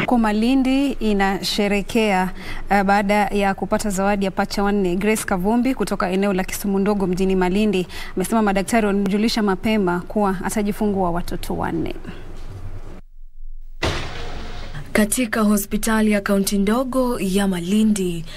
Huko Malindi inasherekea uh, baada ya kupata zawadi ya pacha wanne. Grace Kavumbi kutoka eneo la Kisumu Ndogo mjini Malindi amesema madaktari walimjulisha mapema kuwa atajifungua watoto wanne. Katika hospitali ya kaunti ndogo ya Malindi,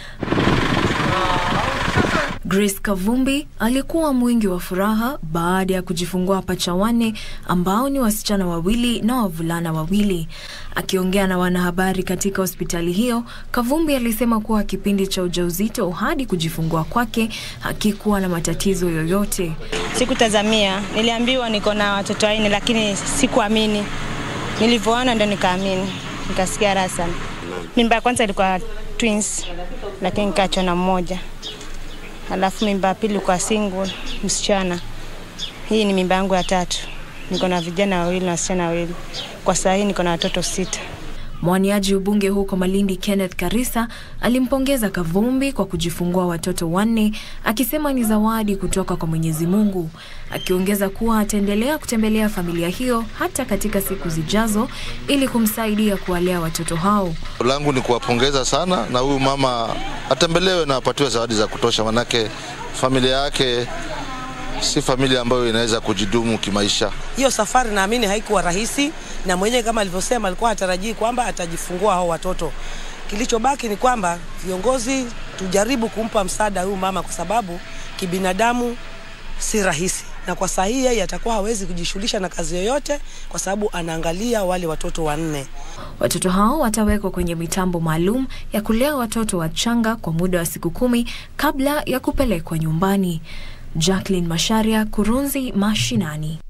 Grace Kavumbi alikuwa mwingi wa furaha baada ya kujifungua pacha wanne ambao ni wasichana wawili na wavulana wawili. Akiongea na wanahabari katika hospitali hiyo, Kavumbi alisema kuwa kipindi cha ujauzito hadi kujifungua kwake hakikuwa na matatizo yoyote. Sikutazamia, niliambiwa niko na watoto wanne, lakini sikuamini. Nilivyoona ndo nikaamini, nikasikia raha sana. Mimba ya kwanza ilikuwa twins, lakini nikaachwa na mmoja alafu mimba ya pili kwa single msichana. Hii ni mimba yangu ya tatu. Niko na vijana wawili na wasichana wawili. Kwa saa hii niko na watoto sita. Mwaniaji ubunge huko Malindi Kenneth Karisa alimpongeza Kavumbi kwa kujifungua watoto wanne akisema ni zawadi kutoka kwa Mwenyezi Mungu, akiongeza kuwa ataendelea kutembelea familia hiyo hata katika siku zijazo ili kumsaidia kuwalea watoto hao. langu ni kuwapongeza sana, na huyu mama atembelewe na apatiwe zawadi za kutosha, manake familia yake si familia ambayo inaweza kujidumu kimaisha. Hiyo safari naamini haikuwa rahisi, na mwenyewe kama alivyosema alikuwa hatarajii kwamba atajifungua hao watoto. Kilichobaki ni kwamba viongozi tujaribu kumpa msaada huyu mama, kwa sababu kibinadamu si rahisi, na kwa saa hii yeye atakuwa hawezi kujishughulisha na kazi yoyote, kwa sababu anaangalia wale watoto wanne. Watoto hao watawekwa kwenye mitambo maalum ya kulea watoto wachanga kwa muda wa siku kumi kabla ya kupelekwa nyumbani. Jacqueline Masharia, Kurunzi Mashinani.